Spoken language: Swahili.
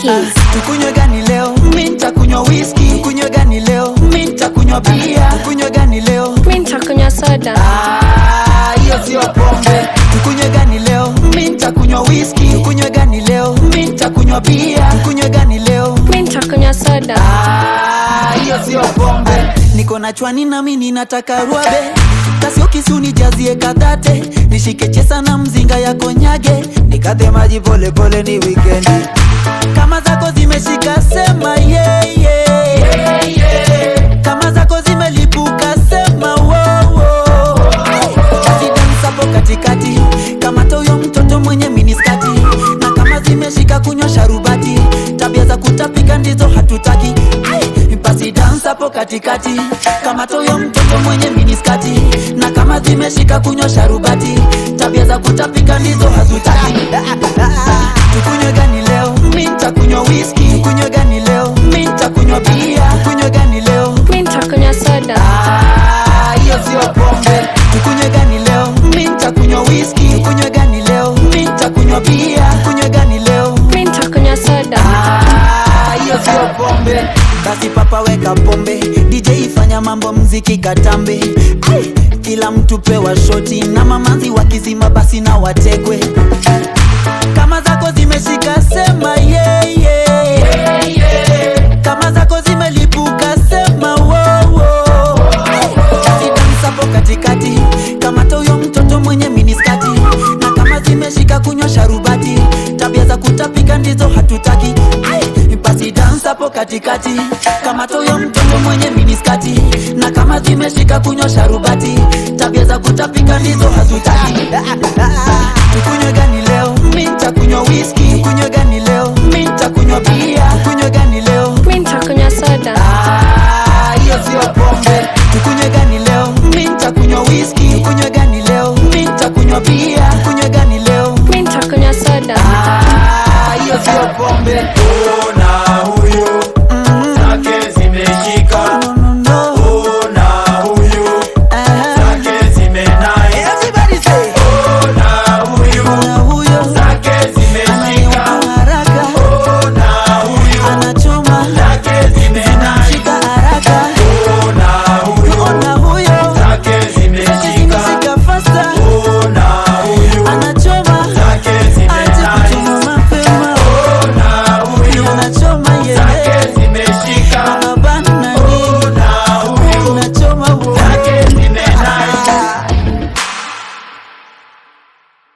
keys. Tukunywe gani leo? Mi nitakunywa whisky. Tukunywe gani leo? Mi nitakunywa bia. Tukunywe gani leo? Mi nitakunywa soda. Ah, hiyo sio pombe. Tukunywe gani leo? Mi nitakunywa whisky. Tukunywe gani leo? Mi nitakunywa bia. Tukunywe gani leo? Mi nitakunywa soda. Ah, hiyo sio pombe. Niko na chwani nami ninataka ruabe kasio kisu nijazie kadhate nishike chesa na mzinga ya konyage nikadhe maji pole pole ni wikendi kama zako zimeshika sema yeah, yeah. kama zako zimelipuka sema wow, wow. Basi dance hapo katikati kama toyo mtoto mwenye miniskati na kama zimeshika kunywa sharubati tabia za kutapika ndizo hatutaki Ai, basi dance hapo katikati kama toyo mtoto mwenye miniskati na kama zimeshika kunywa sharubati tabia za kutapika ndizo hatutaki tukunywe gani leo mi nitakunywa whisky tukunywe gani leo mi nitakunywa bia tukunywe gani leo Mi nitakunywa soda. Ah, hiyo sio pombe. Tukunywe gani leo? Mi nitakunywa whisky. Tukunywe gani leo? Mi nitakunywa bia. Tukunywe gani leo? Mi nitakunywa soda. Ah, hiyo sio pombe. Basi papa weka pombe, DJ ifanya mambo mziki katambe. Ai, kila mtu pewa shoti na mamanzi wakizima basi na watekwe. Kama zako zimeshika sema yeah, yeah. Kama zako zimelipuka sema wow, wow. Basi dance hapo katikati kama toyo mtoto mwenye miniskati na kama zimeshika kunywa sharubati tabia za kutapika ndizo hatutaki Ai, basi dance hapo katikati kama toyo mtoto mwenye miniskati na kama zimeshika kunywa sharubati tabia za kutapika ndizo hatutaki